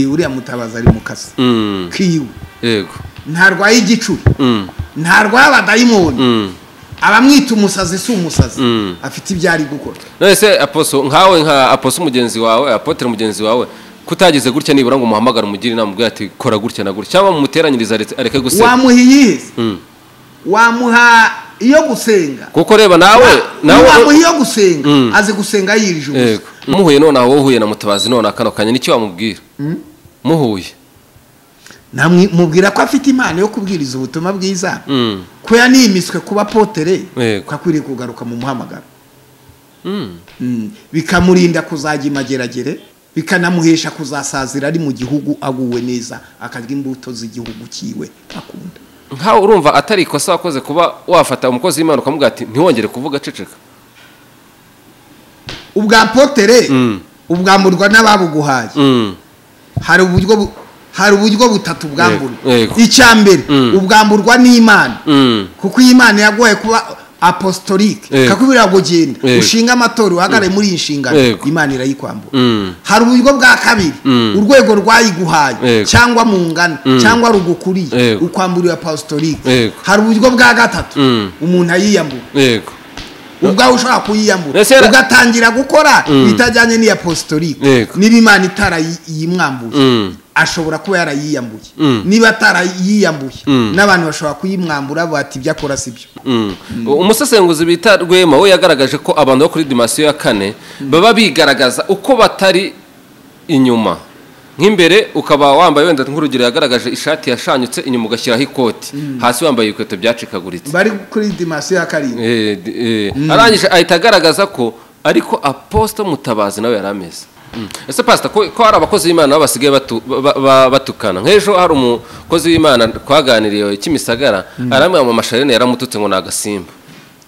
uriya mutabazi ari mu kazi kiwe yego ntarwaye igicuri Mm. ntarwaye abadayimoni Mm. abamwita umusazi si umusazi Mm. afite ibyo ari gukora none se aposo nkawe nka aposo umugenzi wawe apotere mugenzi wawe kutagize gutya nibura ngo umuhamagare umugire inama ubwo ati kora gutya na gutya cyangwa mumuteranyirize areke- areke gusenga wamuha iyiheze Mm. wamuha iyo gusenga kuko reba nawe nawe wamuha iyo gusenga Mm. azi gusenga yirije ubusa Yego. muhuye nonaha wowe uhuye na mutabazi none kano kanya niki wamubwira muhuye namwe mubwira ko afite impano yo kubwiriza ubutumwa bwiza Mm. ko yanimiswe kuba potere Yego. ko akwiriye kugaruka mu muhamagaro Mm. bikamurinda kuzajya imageragere bikanamuhesha kuzasazira ari mu gihugu aguwe neza akarya imbuto z'igihugu kiwe akunda nkawe urumva atari ikosa wakoze kuba wafata umukozi w'imana ukamubwira ati ntiwongere kuvuga ceceka ubwa potere Mm. ubwamburwa n'ababuguhaye Mm. hari uburyo bu- hari uburyo butatu bwamburwa Yego, yego. icya mbere Mm. ubwamburwa n'imana Mm. kuko iyi mana yagoye kuba apostolique Yego. kakubwira ngo genda Yego. ushinga amatora uhagarare muri iyi nshingano Yego. imana irayikwambura Mm. hari uburyo bwa kabiri Mm. urwego rwayiguhaye Yego. cyangwa mu ngano Mm. cyangwa rugukuriye Yego. ukwambura iyo apostolique Yego. hari uburyo bwa gatatu Mm. umuntu ayiyambura yego ubwawe ushobora kuyiyambura Ese yara- ugatangira gukora Mm. ibitajyanye n'iyo apostolique Yego. niba imana itarayimwambuye Mm. ashobora kuba yarayiyambuye Mm. niba atarayiyambuye Mm. n'abantu bashobora kuyimwambura bati ibyo akora si byo Mm. umusesenguzi bita rwema we yagaragaje ko abantu bo kuri dimasiyo ya kane baba bigaragaza uko batari inyuma nk'imbere ukaba wambaye wenda nk'urugero yagaragaje ishati yashanyutse inyuma ugashyiraho ikoti hasi wambaye ibikweto byacikaguritse bari kuri dimasiyo ya karindwi Eh, d- eh, arangije ahita agaragaza ko ariko aposita mutabazi nawe yari ameze Mm. ese pasita ko ko hari abakozi b'imana nabo basigaye batu- ba- ba- batukana nk'ejo hari umukozi w'imana twaganiriye kimisagara aramwe mu masharene yaramututse ngo ni agasimba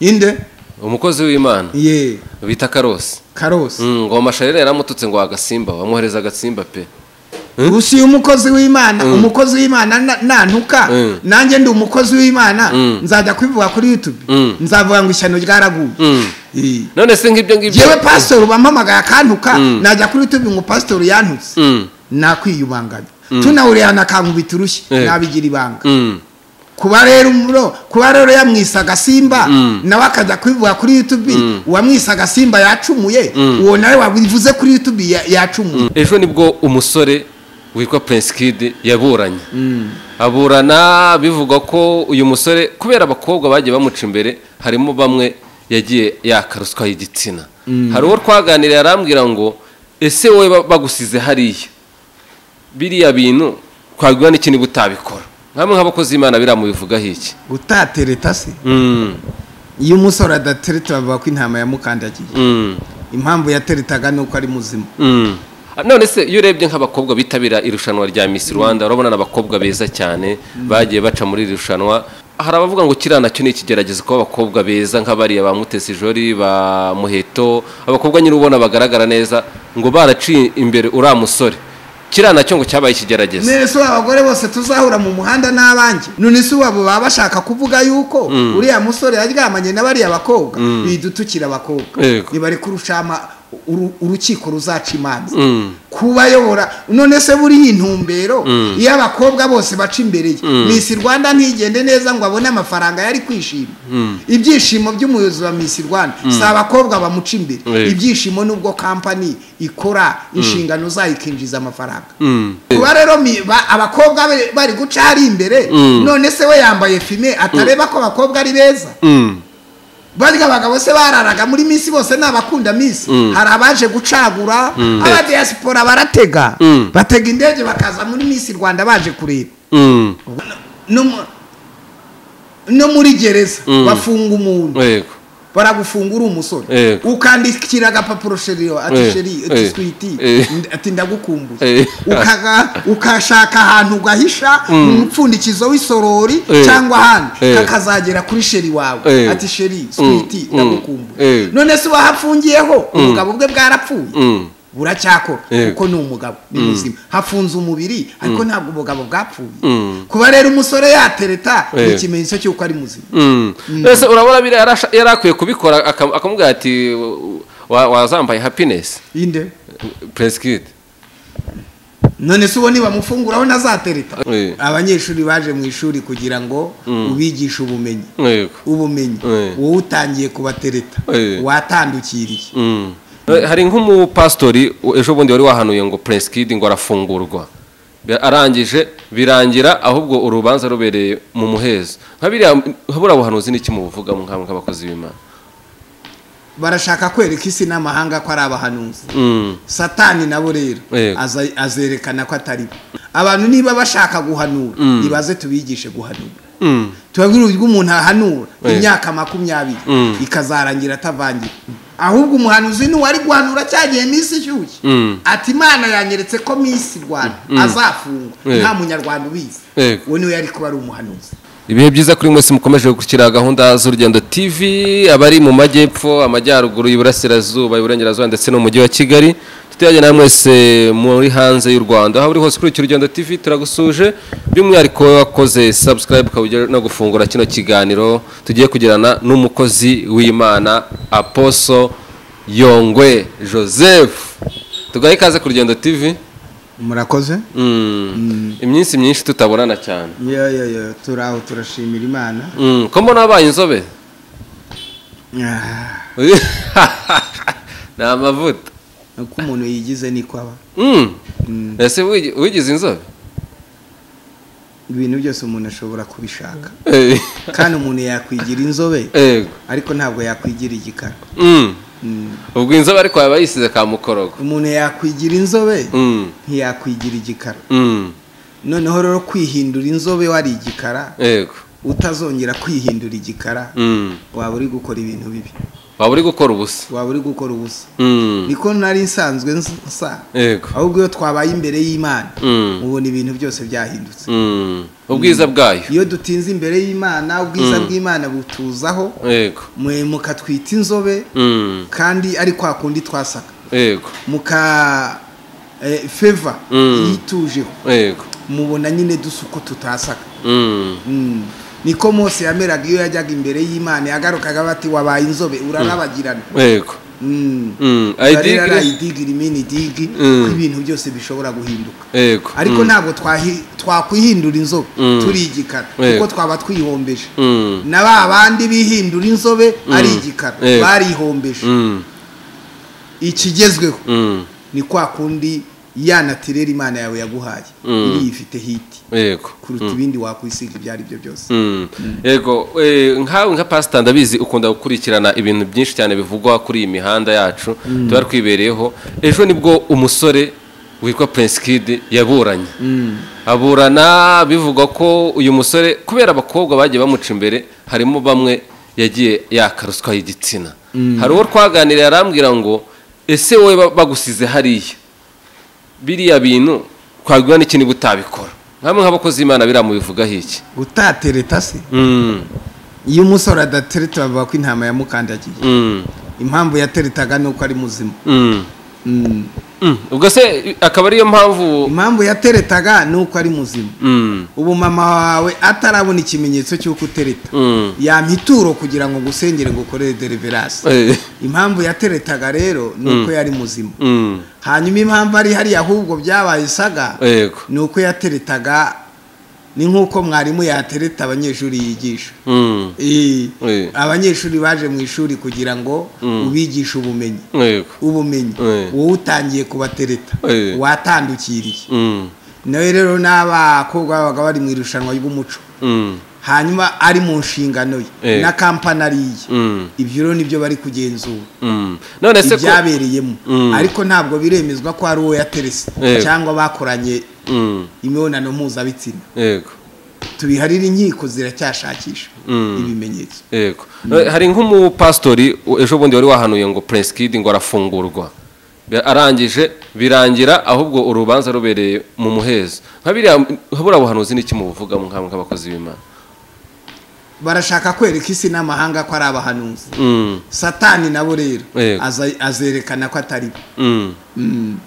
inde umukozi w'imana ye bita karosi karosi Mm, ngo amasharire yaramututse ngo agasimba wamuhereza agasimba pe usiye umukozi w'imana umukozi w'imana na- nantuka Mm. nanjye ndi umukozi w'imana Mm. nzajya kubivuga kuri yutube Mm. nzavuga ngo ishyano ryaraguye Mm. Eh. none se ngibyo ngibyo yewe pasitori bampamagaye akantuka Mm. najya kuri yutube ngo pasitori yantutse Mm, nakwiyubanganya tunawuriya nakangubita urushyi Eh. nabigira ibanga mm, kuba rero umuro kuba rero yamwise agasimba Mm. nawe akajya kubivuga kuri yutube uwamwise agasimba yacumuye uwo nawe wabivuze kuri yutube ya- yacumuye ejo nibwo umusore witwa prince kid yaburanye aburana bivugwa ko uyu musore kubera abakobwa bagiye bamuca imbere harimo bamwe yagiye yaka ruswa y'igitsina hari uwo twaganiriye arambwira ngo ese wowe ba- bagusize hariya biriya bintu twabwira n'iki niba utabikora nk'amwe nk'abakozi b'imana biriya mubivugaho iki utatereta se Mm, iyo umusore adatereta bavuga ko intama yamukandagiye mm, impamvu yateretaga ni uko ari muzima mm. Ah, none se iyo urebye nk'abakobwa bitabira irushanwa rya Miss Rwanda urabona n'abakobwa beza cyane bagiye baca muri iri rushanwa hari abavuga ngo kiriya nacyo ni ikigeragezo kuba abakobwa beza nk'abariya ba Mutesi Jolly ba Muheto abakobwa nyine ubona bagaragara neza ngo baraciye imbere uriya musore kiriya nacyo ngo cyabaye ikigeragezo nese abagore bose tuzahura mu muhanda n'abanjye none se ubu baba bashaka kuvuga yuko uriya musore yaryamanye na bariya bakobwa bidutukira abakobwa Yego. ntibari kurushama uru- urukiko ruzaca imanza Mm. kubayobora none se buriya intumbero iyo abakobwa bose baca imbere ye misi rwanda ntigende neza ngo abone amafaranga yari kwishima ibyishimo by'umuyobozi wa misi rwanda si abakobwa bamuca imbere Yego. ibyishimo n'ubwo kampani ikora inshingano zayo ikinjiza amafaranga Mm. kuba rero mi- ba- abakobwa be- bari guca hari imbere none se we yambaye fime atareba ko abakobwa ari beza Mm. barya abagabo se bararaga muri minsi bose ni abakunda minsi hari abaje gucagura abadiyasipora baratega Mm. batega indege bakaza muri minsi rwanda baje kureba Mm. no mu- no muri gereza Mm. bafunga umuntu Yego. baragufunga uri umusore Yego. ukandikira agapapuro sheriyo ati Eh, sheri eh, ati switi eh. nd- ati ndagukumbuye Eh. Ukaga- ukashaka ahantu ugahisha umupfundikizo w'isorori Eh. cyangwa ahandi Eh. kakazagera kuri sheri wawe Eh. ati sheri Mm, switi mm, ndagukumbuye eh. none se wahafungiyeho ubugabo bwe bwarapfuye Mm. buracyakora Yego. kuko ni umugabo ni muzima hafunze umubiri ariko ntabwo ubugabo bwapfuye Mm. kuba rero umusore yatereta ni Eh. ikimenyetso cy'uko ari muzima Mm. mbese urabona biriya yarasha- yari akwiye kubikora akam- akamubwira ati "Wa- wazambaye happiness inde prince kid none se ubona bamufunguraho na za tereta Eh. abanyeshuri baje mu ishuri kugira ngo ubigishe ubumenyi Yego. ubumenyi Eh. wowe utangiye kubatereta Eh. watandukiriye Mm. hari nk'umupasitori ejo bundi wari wahanuye ngo Prince Kid ngo arafungurwa Bi- arangije birangira ahubwo urubanza rubereye mu muhezo nka biriya nka buriya buhanuzi n'iki mubuvugamo nka- nk'abakozi b'imana barashaka kwereka isi n'amahanga ko ari abahanuzi Mm. satani nabo rero Yego. aza- azerekana ko atari bo abantu niba bashaka guhanura ibaze tubigishe guhanura Mm. tubabwira uburyo umuntu ahanura Yego. imyaka makumyabiri Mm. ikazarangira atavangiye ahubwo umuhanuzi n'uwari guhanura cyagiye minsi ishyushye Mm. ati imana yanyeretse ko minsi rwanda azafungwa Yego. nta munyarwanda ubizi Yego. uwo niwe yari kuba ari umuhanuzi ibihe byiza kuri mwese mukomeje gukurikira gahunda z'urugendo tv abari mu majyepfo amajyaruguru iburasirazuba iburengerazuba ndetse no mu mujyi wa kigali tutiyajya na mwese muri hanze y'u rwanda aho uri hose ukurikira urugendo tv turagusuje by'umwihariko wakoze subscribe ukaba ugiye no gufungura kino kiganiro tugiye kugirana n'umukozi w'imana aposo yongwe joseph tugahe ikaze ku rugendo tv murakoze Mm. iminsi myinshi tutabonana cyane yo yo yo turi aho turashimira imana Mm, ko mbona wabaye inzobe Ah, ni amavuta uko umuntu yigize niko aba Mm. ese wigi- wigize inzobe ibintu byose umuntu ashobora kubishaka Eh, kandi umuntu yakwigira inzobe yego ariko ntabwo yakwigira igikara Mm. Mm. ubwo inzobe ariko yaba yisize ka mukorogo umuntu yakwigira inzobe Mm. ntiyakwigira igikara Mm. noneho rero kwihindura inzobe wari igikara yego utazongera kwihindura igikara Mm. waba uri gukora ibintu bibi waba uri gukora ubusa waba uri gukora ubusa Mm. niko nari nsanzwe nsa- nsa yego ahubwo iyo twabaye imbere y'imana Mm. ubona ibintu byose byahindutse Mm. ubwiza bwayo iyo dutinze imbere y'imana ubwiza bw'imana butuzaho yego mwe mukatwita inzobe Mm. kandi ari kwa kundi twasaga yego muka eh, feva Mm. yitujeho yego mubona nyine dusa uko tutasaga Mm. Mm. niko mose yameraga iyo yajyaga imbere y'imana yagarukaga bati wabaye inzobe urarabagirana yego Mm. Mm. Urarira Idigiri- idigi rimini digi Mm. ko ibintu byose bishobora guhinduka yego ariko ntabwo twahi- twakwihindura inzobe Mm. turi igikara Yego. kuko twaba twihombeje Mm. na ba bandi bihindura inzobe ari igikara Yego. barihombeje Mm. ikigezweho Mm. ni kwa kundi ya natirere imana yawe yaguhaye iriya ifite hiti yego kuruta ibindi wakwisiga ibyo ari byo byose Mm. yego eh, nkawe nka pasita ndabizi ukunda gukurikirana ibintu byinshi cyane bivugwa kuri iyi mihanda yacu tuba twibereyeho ejo nibwo umusore witwa Prince Kid yaburanye aburana bivugwa ko uyu musore kubera abakobwa bagiye bamuca imbere harimo bamwe yagiye yaka ruswa y'igitsina hari uwo twaganiriye arambwira ngo ese wowe ba- bagusize hariya biriya bintu twabwira n'ikindi butabikora nkamwe nk'abakozi b'imana biriya mubivugaho iki utatereta se Mm, iyo umusore adatereta bavuga ko intama yamukandagiye mm, impamvu yateretaga ni uko ari muzima mm, Mm. mm. ubwo se akaba ariyo mpamvu impamvu yateretaga ni uko ari muzima Mm, ubu mama wawe atarabona ikimenyetso cy'uko utereta mm, yampa ituro kugira ngo ngusengere ngukorere deriverasi eh, impamvu yateretaga rero ni uko yari muzima mm, hanyuma impamvu ari hariya ahubwo byabaye isaga yego ni uko yateretaga ni nk'uko mwarimu yatereta abanyeshuri yigisha Mm, Eh, Eh. abanyeshuri baje mu ishuri kugira ngo ubigishe ubumenyi yego ubumenyi Eh. wowe utangiye kubatereta Eh. watandukiriye Mm, nawe rero n'abakobwa babaga bari mu irushanwa ry'umuco mm, hanyuma ari mu nshingano ye Eh. na kampani ariye mm, ibyo rero nibyo bari kugenzura mm. none se ko ibyabereyemo Mm. ariko ntabwo biremezwa ko ari uwo yaterese Yego. cyangwa bakoranye Mm, imibonano mpuzabitsina yego tubiharire inkiko ziracyashakisha Mm. ibimenyetso yego Eh, hari nk'umupasitori ejo bundi wari wahanuye ngo Prince Kid ngo arafungurwa Bi- arangije birangira ahubwo urubanza rubereye mu muhezo nka biriya nka buriya buhanuzi n'iki mubuvugamo nkamwe nk'abakozi b'imana barashaka kwereka isi n'amahanga ko ari abahanuzi Mm, satani nabo rero Yego. aza- azerekana ko atari bo mm.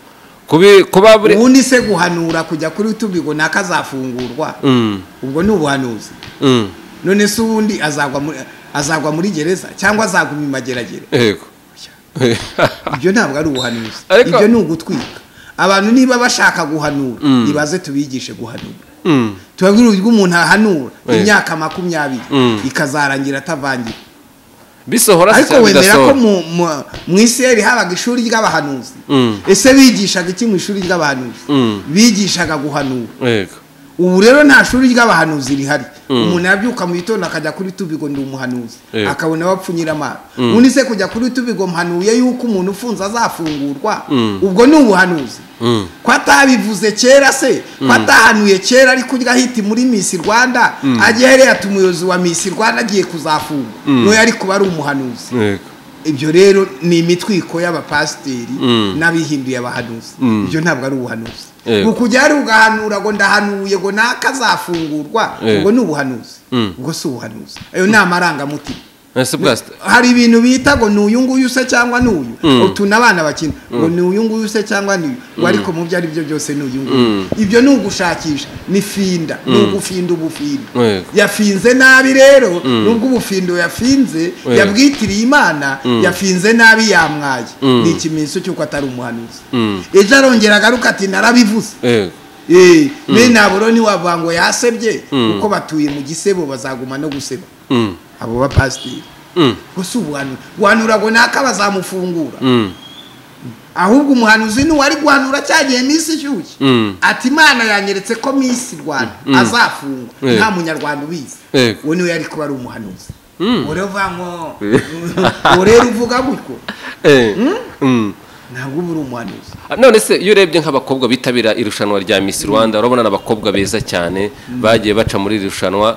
Kubi- kuba buri ubundi se guhanura kujya kuri tubi ngo naka azafungurwa Mm, ubwo ni ubuhanuzi mm, none se ubundi azagwa muri azagwa muri gereza cyangwa azaguma imageragere yego ibyo ntabwo ari ubuhanuzi Ariko- ibyo ni ugutwika abantu niba bashaka guhanura nibaze tubigishe guhanura tubabwira uburyo umuntu ahanura imyaka makumyabiri ikazarangira atavangira bisohora se ariko cyangwa wemera ko bidasohora mu- mu- mu iseri habaga ishuri ry'abahanuzi ese bigishaga iki mu ishuri ry'abahanuzi bigishaga guhanura yego ubu rero nta shuri ry'abahanuzi rihari umuntu yabyuka mu gitondo akajya kuri tubigo ndi umuhanuzi Yego. akabona abapfunyira amazi ubundi se kujya kuri tubigo mpanuye yuko umuntu ufunze azafungurwa ubwo ni ubuhanuzi Mm. ko atabivuze kera se ko atahanuye kera ariko ujya ahita muri misi rwanda agiye ati umuyobozi wa misi rwanda agiye kuzafunga n'uwo yari kuba ari umuhanuzi yego ibyo rero ni imitwiko y'abapasiteri Mm. n'abihinduye abahanuzi ibyo ntabwo ari ubuhanuzi Yego. ngo kujya hari ugahanura ngo ndahanuye ngo nakazafungurwa Yego. ubwo ni ubuhanuzi Mm. ubwo si ubuhanuzi ayo ni amarangamutima ese bwasita hari ibintu bita ngo ni uyu nguyu se cyangwa ni uyu utuna abana bakina ngo ni uyu nguyu se cyangwa ni uyu ngo ariko mu byo ari byo byose ni uyu nguyu ibyo ni ugushakisha ni finda ni ugufinda ubufinda Yego. yafinze nabi rero nubwo ubufindo yafinze yabwitiriye imana yafinze nabi yamwaye ni ikimenyetso cy'uko atari umuhanuzi ejo arongera agaruka ati narabivuze yego Eh, bene aburoni wavuga ngo yasebye kuko batuye mu gisebo bazaguma no guseba Mm. abo bapasiteri Mm. ubwo si ubuhanuzi guhanura ngo naka bazamufungura Mm. ahubwo umuhanuzi ni uwari guhanura cya gihe minsi ishyushye Mm. ati imana yanyeretse ko minsi rwanda azafungwa Yego. nta munyarwanda ubizi Yego. uwo niwe yari kuba ari umuhanuzi Mm. uwo rero uvuga ngo uwo rero uvuga gutyo Eh. Mm. ntabwo uba uri umuhanuzi Ah, none se iyo urebye nk'abakobwa bitabira irushanwa rya Miss Rwanda urabona n'abakobwa beza cyane bagiye baca muri iri rushanwa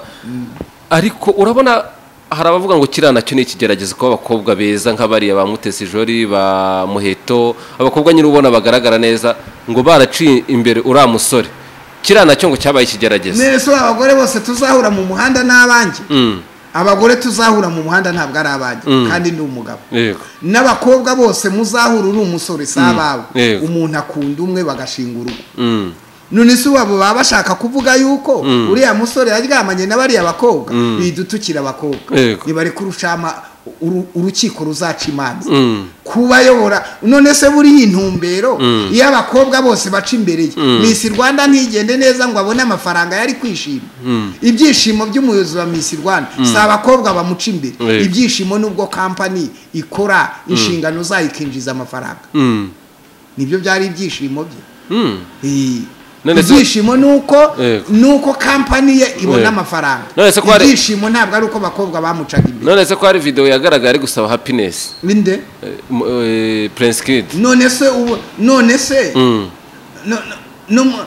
ariko urabona hari abavuga ngo kiriya nacyo ni ikigeragezo kuba abakobwa beza nka bariya ba Mutesi Jolly ba Muheto abakobwa nyine ubona bagaragara neza ngo baraciye imbere uriya musore kiriya nacyo ngo cyabaye ikigeragezo none se abagore bose tuzahura mu muhanda n'abanjye Mm. abagore tuzahura mu muhanda ntabwo ari abanjye Mm. kandi ni umugabo yego n'abakobwa bose muzahura uri umusore si abawe Yego. umuntu akunda umwe bagashinga urugo Mm. none se wabo baba bashaka kuvuga yuko uriya musore yaryamanye na bariya bakobwa bidutukira abakobwa Yego. ntibari kurucama uru- urukiko ruzaca imanza Mm. kuba ayobora none se buriya intumbero iyo abakobwa bose baca imbere ye misi rwanda ntigende neza ngo abone amafaranga yari kwishima ibyishimo by'umuyobozi wa misi rwanda si abakobwa bamuca imbere Yego. ibyishimo n'ubwo kampani ikora inshingano zayo ikinjiza amafaranga Mm. nibyo byari ibyishimo bye Mm. Eh, None se- ibyishimo ni uko Yego. ni uko kampani ye ibona Yego. amafaranga None se ko hari- ibyishimo ntabwo ari uko abakobwa bamucaga imbere none se ko hari video yagaragaye ari gusaba happiness ninde eh, mu- eh, Prince Kid none se ubu none se Mm. no- no- no mu-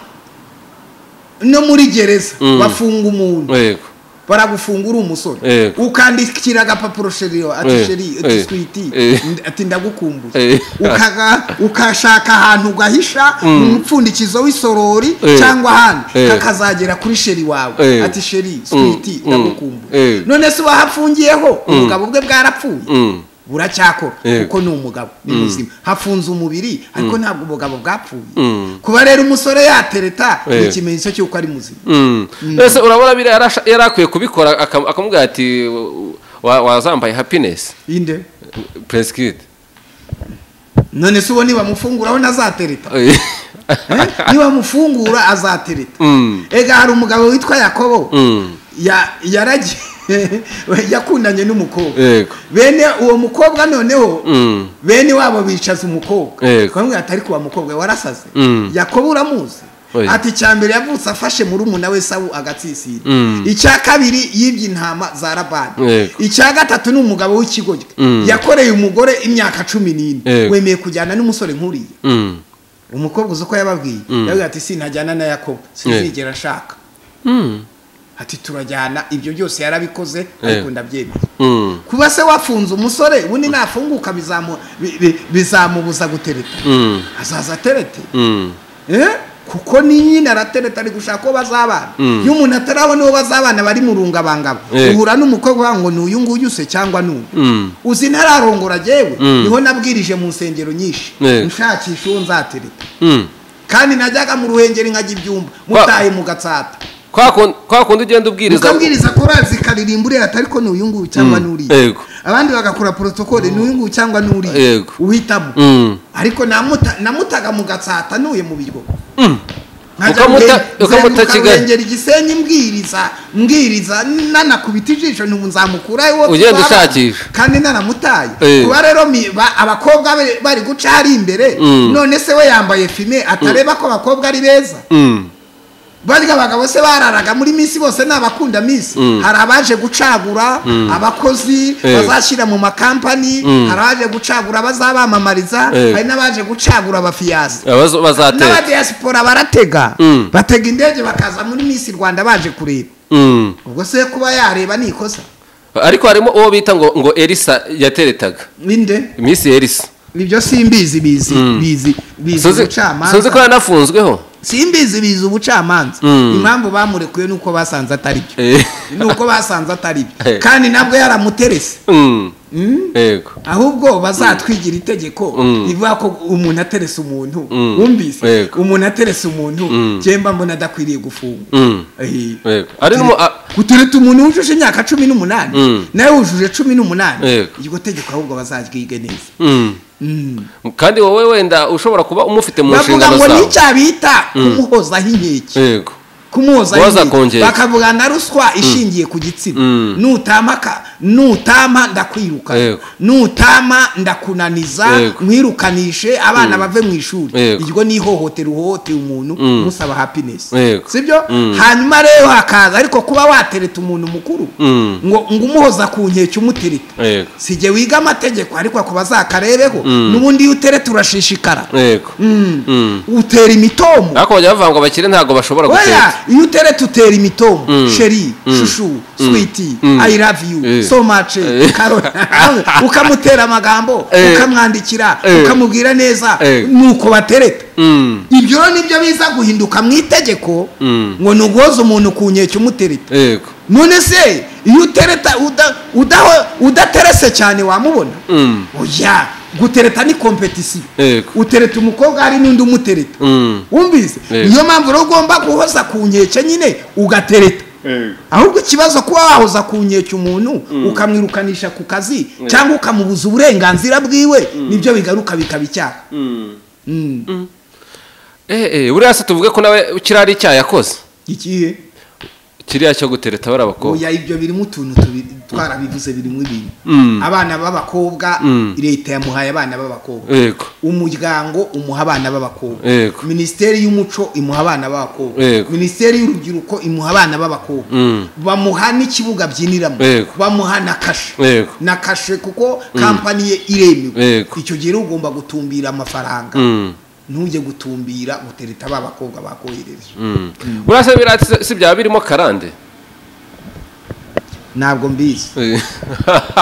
no muri gereza Mm. bafunga umuntu yego baragufunga uri umusore Yego. ukandikira agapapuro sheriyo ati Eh, sheri eh, ati switi eh. ati ndagukumbuye Eh. Ukaga- ukashaka ahantu ugahisha mu mupfundikizo w'isorori Eh. cyangwa ahandi Eh. kakazagera kuri sheri wawe Eh. ati sheri Mm, switi mm, ndagukumbuye eh. none se wahafungiyeho ubugabo bwe bwarapfuye Mm. buracyakora Yego. kuko ni umugabo ni muzima hafunze umubiri ariko ntabwo ubugabo bwapfuye Mm. kuba rero umusore yatereta ni Eh. ikimenyetso cy'uko ari muzima Mm. ese urabona biriya yari asha- yari akwiye kubikora aka- akamubwira ati "Wa- wa- wazambaye happiness inde prince kid none se uwo nibamufunguraho ntazatereta Eh, Eh? nibamufungura azatereta Mm. ega hari umugabo witwa yakobo Mm. ya- yaragiye yakundanye n'umukobwa yego bene uwo mukobwa noneho Mm. bene wabo bicaza umukobwa Yego. bamwe ati ariko uwo mukobwa warasaze Mm. yakobo uramuzi Oya. ati icya mbere yavutse afashe murumuna we sawu agatsisira Mm. icya kabiri yibye intama za labani Yego. icya gatatu ni umugabo w'ikigoryi Mm. yakoreye umugore imyaka cumi n'ine Yego. wemeye kujyana n'umusore nk'uriya Mm. umukobwa uzi uko yababwiye yababwiye ati sintajyana na yakobo sinzigera ashaka Mm. ati turajyana ibyo byose yarabikoze ariko Yego. ndabyemeye Mm. kuba se wafunze umusore ubundi nafunguka bizamu- bi- bi- bizamubuza gutereta Mm. azaza aterete Mm. Eh? kuko ni nyina aratereta ari gushaka uwo bazabana iyo umuntu atarabona uwo bazabana bari mu rungabangabo Eh. uhura n'umukobwa uvuga ngo ni uyu nguyu se cyangwa ni uyu Mm. uzi ntararongora jyewe niho nabwirije mu nsengero nyinshi Eh. nshakisha uwo nzatereta Mm. kandi najyaga mu ruhengeri nkajya ibyumba mutaye mu gatsata Kwa kun- kwa kundi ugenda ubwiriza ukabwiriza korali zikaririmba ureba ati ariko ni uyu nguyu cyangwa Mm. n'uriya Yego. abandi bagakora porotokole ni uyu nguyu cyangwa n'uriya Yego. uhitamo Mm. ariko namuta- namutaga mu gatsata ntuye mu biryo Ukamuta- ukamuta Kigali. urengera igisenyi mbwiriza mbwiriza nanakubita ijisho ntumbu nzamukura iwo Ugenda twabana. ushakisha. kandi nanamutaye Eh. kuba rero mi- ba- abakobwa be bari guca hari imbere Mm. none se we yambaye fime atareba ko abakobwa ari beza Mm. barya abagabo se bararaga muri misi bose ni abakunda misi Mm. hari abaje gucagura abakozi Eh. bazashyira mu makampani Mm. hari abaje gucagura bazabamamariza Eh. hari n'abaje gucagura abafiyasi Abazo- bazateka n'abadiyasipora baratega Mm. batega indege bakaza muri misi rwanda baje kureba Mm. ubwo se kuba yareba ni ikosa ariko harimo uwo bita ngo ngo elisa yateretaga ninde iminsi elisa ibyo simbizi bizi bizi bizi sinzi sinzi ko ubucamanza yanafunzweho simbizi bizi ubucamanza Mm. impamvu bamurekuye nuko basanze atari byo Eh. nuko basanze atari byo Eh. kandi nabwo yaramuterese Mm. Mm? yego ahubwo bazatwigira itegeko Mm. rivuga ko umuntu aterese umuntu Mm. wumvise Yego. umuntu aterese umuntu Mm. jemba mbona adakwiriye gufungwa Mm. Eh. Yego. Ari n'umu- a- gutereta umuntu wujuje imyaka cumi n'umunani Mm. nawe wujuje cumi n'umunani Yego. iryo tegeko ahubwo bazaryige neza Mm. Mm. kandi wowe wenda ushobora kuba umufite mu bavuga nshingano ngo zawe n'icya bita kumuhozaho inkeke yego kumuhozaho Waza inkeke kongera. bakavuga na ruswa ishingiye ku gitsina Mm. nutama ka- nutama ndakwiruka Yego. nutama ndakunaniza Yego. mwirukanishi abana bave mu ishuri Yego. iryo ni ihohotera uhohoteye umuntu musaba happiness Yego. sibyo Mm. hanyuma rero hakaza ariko kuba watereta umuntu mukuru Mm. ngo ngo umuhoza ku nkeke umutereta yego si jye wiga amategeko ariko ako bazakarebeho Mm. n'ubundi iyo utereta urashishikara yego Mm. Mm. utera imitomo ariko bajya bavuga ngo abakire ntabwo bashobora oya guteka iyo uteretse utera imitomo Mm. sheri Mm. shushu Mm. switi Mm. i love you Eh. so much Eh. Karoli. ukamutera amagambo Eh. ukamwandikira Eh. ukamubwira neza Eh. nuko batereta Mm. ibyo rero nibyo biza guhinduka mu itegeko Mm. ngo ni uguhoza umuntu ku nkeke umutereta yego none se iyo utereta uda- udaho- udaterese cyane wamubona Mm. oya gutereta ni kompetisiyo yego utereta umukobwa hari n'undi umutereta Mm. wumvise Yego. niyo mpamvu rero ugomba guhoza ku nkeke nyine ugatereta ahubwo ikibazo kuba wahoza ku nkeke umuntu ukamwirukanisha ku kazi cyangwa ukamubuza uburenganzira bwiwe nibyo bigaruka bikaba icyaha Mm. eh eh buriya se tuvuge ko nawe kiriya ari icyaha yakoze ikihe kiriya cyo gutereta bari abakobwa oya ibyo birimo utuntu tubiri twarabivuze birimo ibintu Mm. abana b'abakobwa Mm. leta yamuhaye abana b'abakobwa yego umuryango umuha abana b'abakobwa Yego. minisiteri y'umuco imuha abana b'abakobwa Yego. minisiteri y'urubyiruko imuha abana b'abakobwa Mm. bamuha n'ikibuga byiniramo Yego. bamuha na kashe Yego. na kashe kuko kampani ye iremewe Yego. icyo gihe rero ugomba gutumbira amafaranga Mm. ntujye gutumbira gutereta ba bakobwa bakohereje Mm. buriya se biriya si- si byaba birimo karande ntabwo mbizi Eh.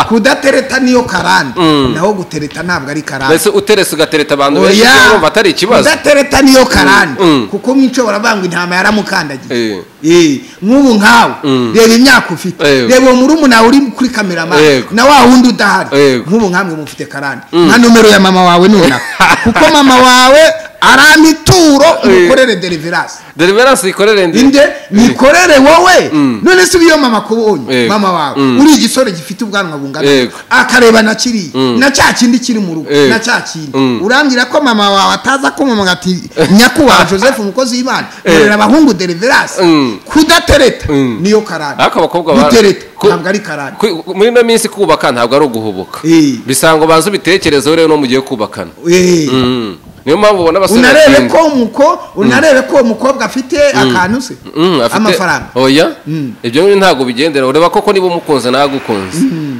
kudatereta niyo karande Mm. naho gutereta ntabwo ari karande mbese uteretse ugatereta abantu benshi oya urumva atari ikibazo udatereta niyo karande Mm, mm. kuko mwinshobora banga intama yaramukandagiye Eh. Eh, nk'ubu nkawe Mm. reba imyaka ufite Yego. reba uwo murumuna uri kuri kameramani Yego. na wa wundi udahari Yego. nk'ubu nkamwe mufite karande nka nomero ya mama wawe nonaha kuko mama wawe aramituro umukorere deliverance deliverance ikorere ndi inde mikorere wowe none se iyo mama akubonye Yego. mama wawe Mm. uri igisore gifite ubwanwa bungana Yego. akareba na kiriya Mm. na cya kindi kiri mu rugo Yego. na cya kindi Mm. urambwira ko mama wawe ataza kumama ati nyakubahwa joseph umukozi w'imana Yego. murera abahungu deliverance Mm. kudatereta Mm. niyo karande ariko abakobwa ba- gutereta ku- ntabwo ari karande ku- muri ino minsi kubaka ntabwo ari uguhubuka Eh. bisanga ubanza ubitekerezo rero no mugiye kubakana Eh. Mm. niyo mpamvu ubona abasore unarebe batinda. ko umuko unarebe ko umukobwa afite akantu se Mm, afite- amafaranga oya Mm. ibyo rero ntabwo bigendera ureba koko niba umukunze ntagukunze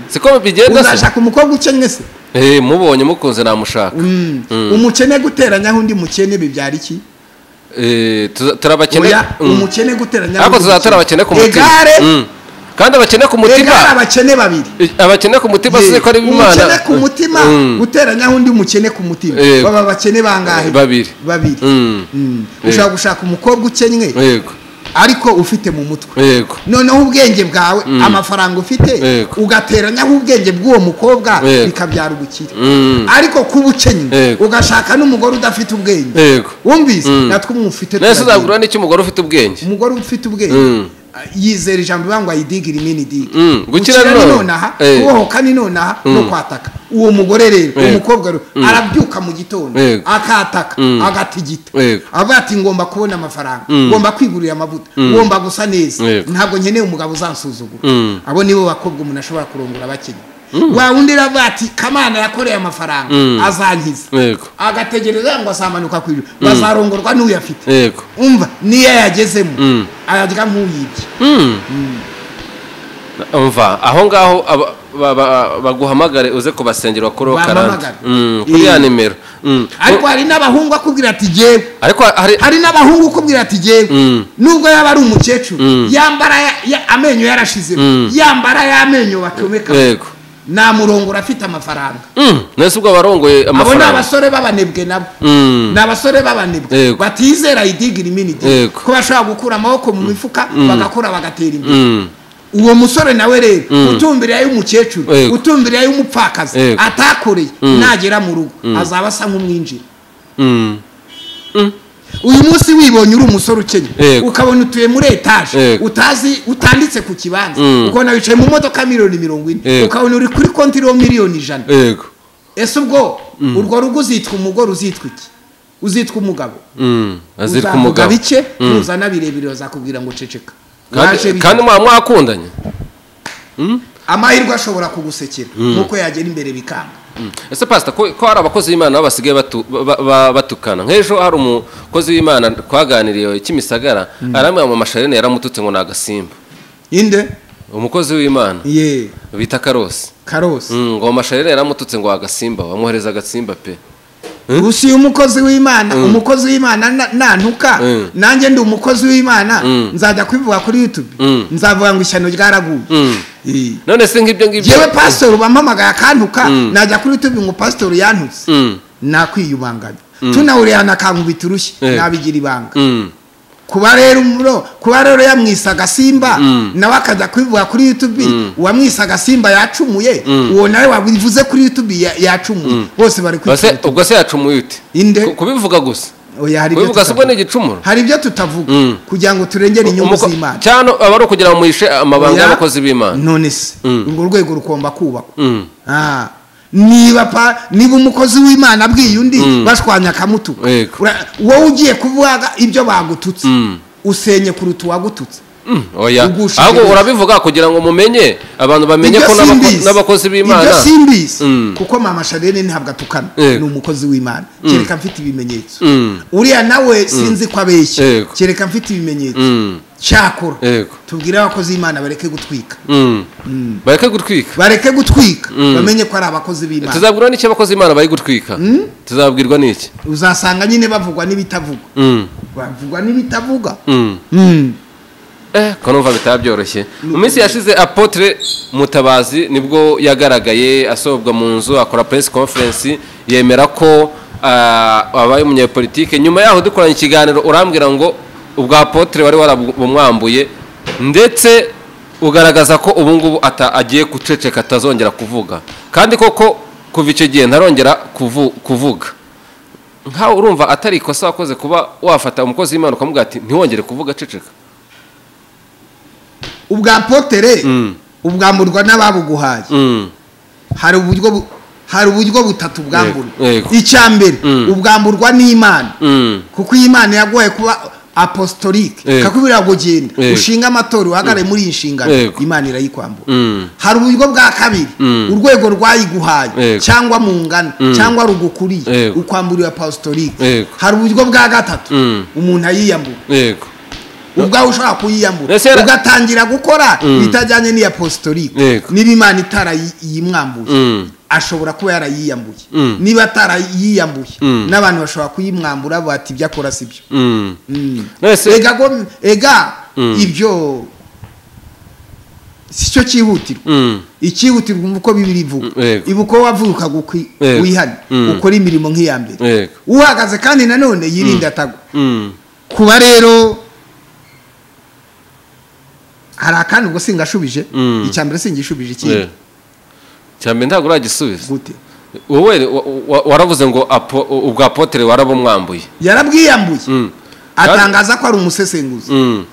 siko bigenda se uzashaka umukobwa ukennye se Eh, mubonye umukunze namushaka Mm. umukene guteranyaho undi mukene bibyara iki Eh, tuza- turabakene oya Mm. umukene guteranyaho ariko tuzatora abakene ku mutima egare Mm. kandi abakene ku egare mutima abakene babiri abakene ku mutima Ye, si ko ari umukene imana ku mutima Mm. guteranyaho undi mukene ku mutima Yego. baba abakene bangahe babiri babiri Mm. Mm. ushaka gushaka umukobwa ukennye yego ariko ufite mu mutwe yego noneho ubwenge bwawe amafaranga ufite Yego. ugateranyaho ubwenge bw'uwo mukobwa Yego. bikabyara ubukire Mm. ariko kuba ukennye Yego. ugashaka n'umugore udafite ubwenge yego wumvise Mm. natwe umufite turagenda. nese uzagura n'iki umugore ufite ubwenge umugore ufite ubwenge Mm. yizera ijambo rivuga ngo ayidigire imini diga Mm, gukira ni nonaha. nonaha Eh. kubohoka ni nonaha no kwataka uwo mugore rero uwo Yego. mukobwa rero arabyuka mu gitondo Yego. akataka agatigita Yego. avuga ati ngomba kubona amafaranga ngomba kwigurira amavuta ngomba gusa neza Yego. ntabwo nkeneye umugabo uzansuzugura Mm. abo nibo bakobwa umuntu ashobora kurongora abakenya wa wundi aravuga ati kamana yakoreye amafaranga azankiza yego agategereza ngo asamanuka ku ijuru bazarongorwa n'uyafite yego umva niyo yagezemo Mm. ararya nk'uyibye Mm. umva aho ngaho aba- ba- ba- baguhamagare uze kubasengera kuroho karande Bampamagare. Mm, kuri ya Eh. nimero Mm. ariko hari n'abahungu akubwira ati jyewe ariko hari hari n'abahungu ukubwira ati jyewe Mm. nubwo yaba ari umukecuru Mm. yambara ya- ya- amenyo yarashize yambara ya menyo bacomeka yego namurongora afite amafaranga Mm, nese ubwo abo abarongoye ni amafaranga abasore b'abanebwe nabo Mm. ni abasore b'abanebwe Yego. batizera idigira iminidi Yego. ko bashobora gukura amaboko mu mifuka bagakora bagatera imbere Mm. uwo musore nawe rero utumbiriye ay'umukecuru Yego. utumbiriye ay'umupfakazi Yego. atakoreye nagera mu rugo azaba asa nk'umwinjira Mm. uyu munsi wibonye uri umusore ukennye Yego. ukabona utuye muri etaje Yego. utazi utanditse ku kibanza Mm. ukabona wicaye mu modoka miliyoni mirongo ine Yego. ukabona uri kuri konti iriho miliyoni ijana yego ese ubwo urwo rugo uzitwa umugore uzitwa iki uzitwa umugabo Mm. azirika uzavuga umugabo bike nuzana birebire bazakubwira ngo ceceka Kandi- Waje bike. kandi mwaba mwakundanye amahirwe ashobora kugusekera nk'uko yagera imbere bikanga Mm. ese pasita ko ko hari abakozi b'imana baba basigaye batu- ba- ba- batukana nk'ejo hari umukozi w'imana twaganiriye kimisagara aramwira mu masharini yaramututse ngo ni agasimba inde umukozi w'imana ye bita karosi karosi Mm, ngo amasharini yaramututse ngo agasimba wamuhereza agasimba pe usiye umukozi w'imana umukozi w'imana na- nantuka Mm. nanjye ndi umukozi w'imana Mm. nzajya kubivuga kuri yutube Mm. nzavuga ngo ishyano ryaraguye Mm. Ye. none se nk'ibyo ngibyo yewe pasitori bampamagaye akantuka najya kuri yutube ngo pasitori yantutse Mm. nakwiyubanganya tunahuriye ahantu akankubita urushyi Eh. nabigira ibanga Mm. kuba rero umuro kuba rero yamwise agasimba Mm. nawe akajya kubivuga kuri yutube uwamwise agasimba yacumuye uwo nawe wabivuze kuri yutube ya- yacumuye bose bari Base- kwituma ubwo se yacumuye ute Inde? Ku- kubivuga gusa oya hari ibyo kubivuga se ubwo ni tutavuga igicumuro hari ibyo tutavuga Mm. kugira ngo turengere inyungu Umuko- z'imana cyane aba ari ukugira ngo muhishe amabanga Oya, y'abakozi b'imana none se Mm. urwo rwego rugomba kubakwa Mm. Ah, niba pa niba umukozi w'imana abwiye undi bashwanya akamutu Yego. Ura- wowe ugiye kuvuga ibyo bagututse Mm. usenye kuruta uwagututse Mm, oya Ugusha ahubwo ibirenge. urabivuga kugira ngo mumenye abantu bamenye Ibyo ko n'abako- simbizi. n'abakozi b'imana ibyo simbizi Mm. kuko mama sharene ntabwo atukana Yego. ni umukozi w'imana kereka mfite ibimenyetso Mm. uriya nawe sinzi ko abeshya Yego. kereka mfite ibimenyetso Mm. cyakora Yego. tubwire abakozi b'imana bareke gutwika Mm. bareke gutwika bareke gutwika bamenye ko ari abakozi b'imana tuzabwirwa n'iki abakozi b'imana bari gutwika tuzabwirwa n'iki uzasanga nyine bavugwa n'ibitavugwa Mm. bavugwa n'ibitavuga Mm. Mm. Eh, ko numva bitaba byoroshye mu minsi yashize apotre mutabazi nibwo yagaragaye asohobwa mu nzu akora press conference yemera ko ah, abaye umunyepolitike nyuma yaho dukoranye ikiganiro urambwira ngo ubwa apotre wari warabumwambuye ndetse ugaragaza ko ubu ngubu ata- agiye guceceka atazongera kuvuga kandi koko kuva icyo gihe ntarongera kuvu- kuvuga nkawe urumva atari ikosa wakoze kuba wafata umukozi w'imana ukamubwira ati ntiwongere kuvuga ceceka ubwa potere Mm. ubwamburwa n'ababuguhaye Mm. hari uburyo bu- hari uburyo butatu bwamburwa Yego, yego. icya mbere Mm. ubwamburwa n'imana Mm. kuko iyi mana yagoye kuba apostolique Yego. kakubwira ngo genda Yego. ushinga amatora uhagarare muri iyi nshingano Yego. imana irayikwambura Mm. hari uburyo bwa kabiri Mm. urwego rwayiguhaye Yego. cyangwa mu ngano cyangwa rugukuriye Yego. ukwamburiwe apostolique Yego. hari uburyo bwa gatatu Mm. umuntu ayiyambura yego ubwawe ushobora kuyiyambura Ese yara- ugatangira gukora ibitajyanye n'iya apostolique Yego. niba imana itarayimwambuye Mm. ashobora kuba yarayiyambuye Mm. niba atarayiyambuye Mm. n'abantu bashobora kuyimwambura bati ibyo akora si byo Mm. Mm. Nonese- ega go- ega Mm. ibyo si cyo cyihutirwa Mm. icyihutirwa umva uko bibiri ivuga Mm, yego. ibuka wavukaga ukwi- Yego. wihane Mm. ukora imirimo nk'iya mbere yego uhagaze kandi nanone yirinde atagwa Mm. kuba rero hari akandi ubwo singashubije Mm. icya mbere singishubije Yeah. ikindi cyambere ntabwo uragisubiza gute wowe wa- wa- waravuze ngo apo- ubwa apotere warabumwambuye yarabwiyambuye Mm. atangaza ko ari umusesenguzi Mm.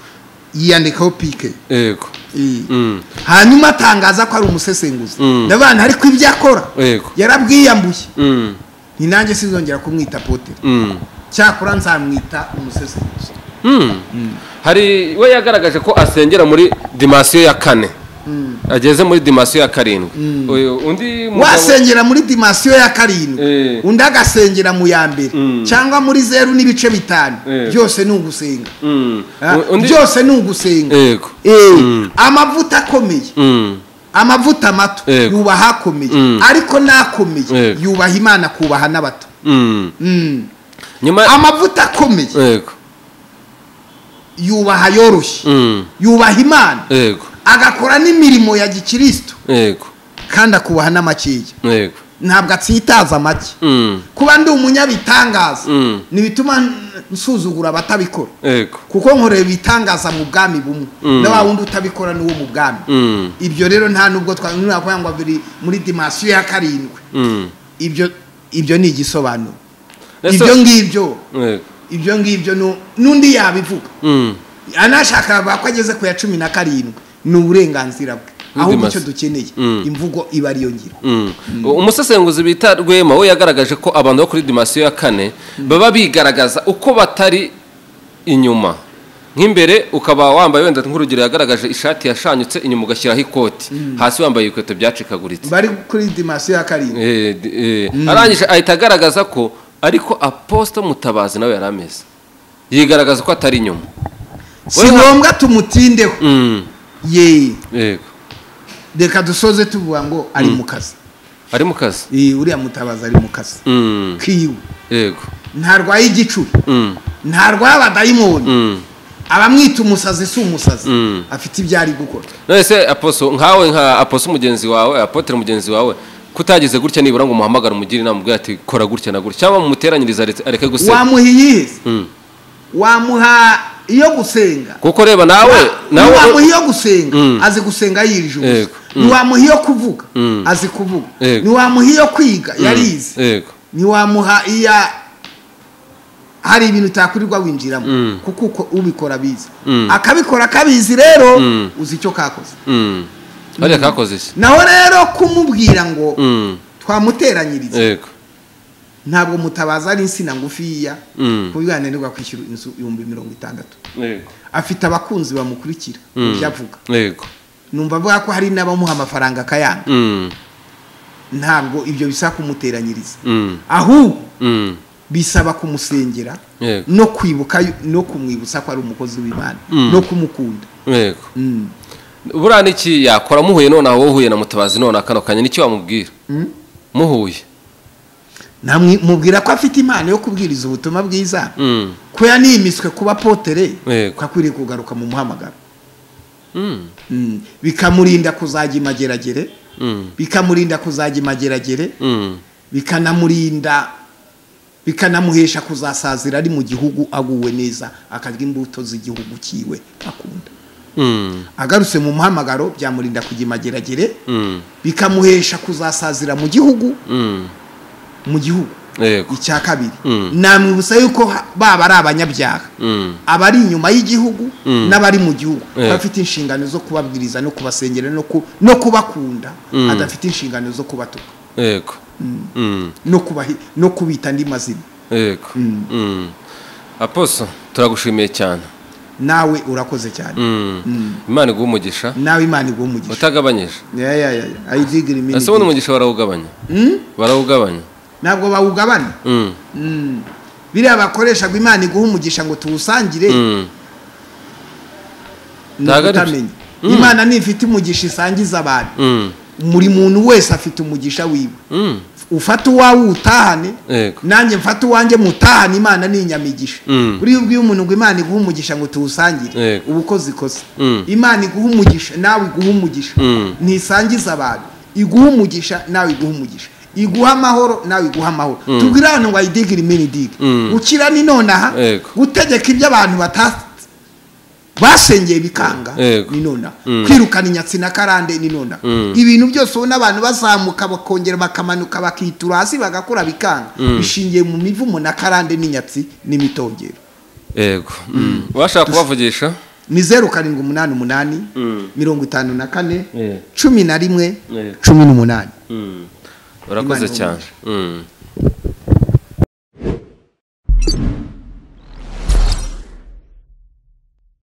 yiyandikaho pike yego Iyi. Mm. hanyuma atangaza ko ari umusesenguzi Mm. ndabana ariko ibyo akora Yego. yarabwiyambuye Mm. ni nanjye sinzongera kumwita pote Mm. cyakora nzamwita umusesenguzi Mm. hari we yagaragaje ko asengera muri dimasiyo ya kane ageze muri dimasiyo ya karindwi Uyu- undi mugabo wasengera muri dimasiyo ya karindwi Eh. undi agasengera mu ya mbere Mm. cyangwa muri zeru n'ibice bitanu Eh. byose ni ugusenga Mm. Ah, undi byose ni ugusenga yego Eh, Mm. amavuta akomeye Mm. amavuta amato Yego. yubaha akomeye Mm. ariko n'akomeye Yego. yubaha imana akubaha n'abato Mm. Mm. nyuma amavuta akomeye yego yubaha yoroshye Mm. yubaha imana yego agakora n'imirimo ya gikirisitu yego kandi akubaha n'amakeya yego ntabwo atsitaza amake Mm. kuba ndi umunyabitangaza Mm. ntibituma n- nsuzugura abatabikora yego kuko nkorera ibitangaza mu bwami bumwe Mm. na wa wundi utabikora niwo mu bwami Mm. ibyo rero nta nubwo twakwira ngo biri muri dimasiyo ya karindwi Mm. ibyo ibyo ni igisobanuro Ese- ibyo ngibyo yego ibyo ngibyo nu- n'undi yabivuga Mm. anashaka bavuga ko ageze ku ya cumi na karindwi ni uburenganzira bwe ahubwo icyo Dimasi- dukeneye Mm. imvugo iba ariyo ngiro Mm. umusesenguzi bita rwema we yagaragaje ko abantu bo kuri dimasiyo ya kane baba bigaragaza uko batari inyuma nk'imbere ukaba wambaye wenda nk'urugero yagaragaje ishati yashanyutse inyuma ugashyiraho ikoti hasi wambaye ibikweto byacikaguritse bari kuri dimasiyo ya karindwi Eh, d- eh, arangije ahita agaragaza ko ariko aposita mutabazi nawe yari ameze yigaragaza ko atari inyuma si ngombwa tumutindeho Mm, ye yego reka dusoze tuvuga ngo ari mu kazi ari mu kazi Eh, uriya mutabazi ari mu kazi Mm, kiwe yego ntarwaye igicuri Mm, ntarwaye abadayimoni mm. abamwita umusazi si umusazi Mm. afite ibyo ari gukora none se aposo nkawe nka aposo mugenzi wawe apotere mugenzi wawe kutagize gutya nibura ngo umuhamagare umugire inama umubwire ati kora gutya na gutya cyangwa mumuteranyirize areke- areke gusenga wamuha iyiheze Mm. wamuha iyo gusenga kuko reba nawe nawe ntiwamuha iyo gusenga Mm. azi gusenga yirije ubusa Yego. ntiwamuha iyo kuvuga Mm. azi kuvuga Yego. ntiwamuha iyo kwiga yarize yego ntiwamuha iya hari ibintu utakurirwa winjiramo Mm. kuko uko- ubikora abizi Mm. akabikora akabizi rero Mm. uzi icyo kakoze Mm. hariya kakoze iki naho rero kumubwira ngo Mm, twamuteranyiriza yego ntabwo mutabaza ari insina ngufiya Mm. kuburyo yananirwa kwishyura inzu ibihumbi mirongo itandatu yego afite abakunzi bamukurikira mu byo avuga yego numva avuga ko hari n'abamuha amafaranga akayanga Mm, ntabwo ibyo bisaba kumuteranyiriza mm, ahubwo mm. bisaba kumusengera yego no kwibuka no kumwibutsa ko ari umukozi w'imana Mm. no kumukunda yego Mm. buriya n'iki yakora muhuye nonaha wowe uhuye na mutabazi nonaha kano kanya n'iki wamubwira muhuye Namwe- mubwira ko afite impano yo kubwiriza ubutumwa bwiza Mm, ko yanimiswe kuba potere Yego. ko akwiriye kugaruka mu muhamagaro mm, Mm. bikamurinda kuzajya imageragere mm, bikamurinda kuzajya imageragere mm. bikanamurinda bikanamuhesha kuzasazira ari mu gihugu aguwe neza akarya imbuto z'igihugu cyiwe akunda Mm, agarutse mu muhamagaro byamurinda kujya imageragere mm, bikamuhesha kuzasazira mu gihugu mm. mu gihugu yego icya kabiri Mm. namwibutsa yuko ha- baba ari abanyabyaha Mm, abari inyuma y'igihugu Mm. n'abari mu gihugu Yeah. bafite inshingano zo kubabwiriza no kubasengera no ku- no kubakunda Mm. adafite inshingano zo kubatuka yego Mm, no kubahi- no kubita andi mazina yego Mm. aposo turagushimiye cyane nawe urakoze cyane Mm. imana iguha umugisha nawe imana iguha umugisha utagabanyije Ya, ya, ya, ya. I dig it, mean ese ubundi it. umugisha barawugabanya Mm? barawugabanya ntabwo bawugabana Mm, Mm. biriya bakoreshaga imana iguha umugisha ngo tuwusangire mm. ni Ntabwo ari byo. ukutamenya imana ntifite umugisha isangiza abantu Mm, buri muntu wese afite umugisha wiwe mm. ufata uwawe utahane Yego. nanjye mfata uwanjye mutahane imana ni inyamigisha Mm. buriya ubwiye umuntu ngo imana iguha umugisha ngo tuwusangire Yego. uba ukoze ikosa Mm. imana iguha umugisha nawe iguha umugisha Mm. ntisangiza abantu iguha umugisha nawe iguha umugisha iguha amahoro nawe iguha amahoro tubwire abantu ngo ayidigire imini idige Mm. gukira ni nonaha Yego. gutegeka ibyo abantu bata basengeye bikanga Yego. ni nonaha Mm. kwirukana inyatsi na karande ni nonaha Mm. ibintu byose ubona abantu bazamuka bakongera bakamanuka bakitura hasi bagakora bikanga bishingiye mu mivumo na karande n'inyatsi n'imitongero yego Mm. washaka kubavugisha ni zeru karindwi umunani umunani mirongo itanu na kane Yeah. cumi na rimwe Yeah. cumi n'umunani urakoze Imana cyane Mm.